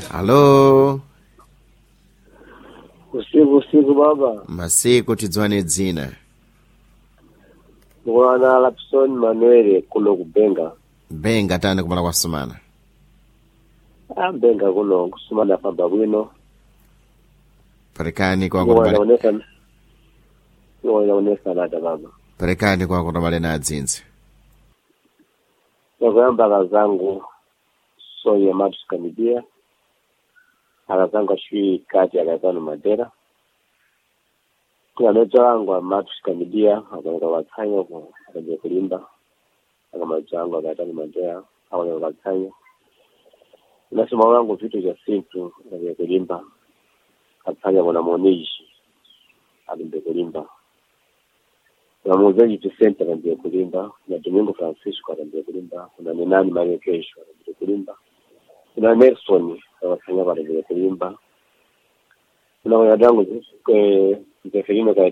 halo usiku usiku baba masiku tidziwane dzina mwana lapson manuel kuno kubenga benga tani kumala kwasumana ah benga kuno kusumana pamba bwino perekani kwa kutomale inaonesa inaonesa nada baba perekani kwa kutomale na adzinzi yakuyamba akazangu soya matu sikamidia akazangu ashui kati akazanu madera kunanoja wangu amatu sikamidia akaoneka watsanya ko akaja kulimba akamaja wangu akatani madera akaoneka watsanya nasema wangu vitu vya simple akaja kulimba akafanya kuna mwoneji alimbe kulimba kuna muuzaji Vicente akaambia kulimba, kuna Domingo Francisco akaambia kulimba, kuna Minani Mario Kesho akaambia kulimba, kuna Nelson akafanya akaambia kulimba, kuna wadadangu Zeferino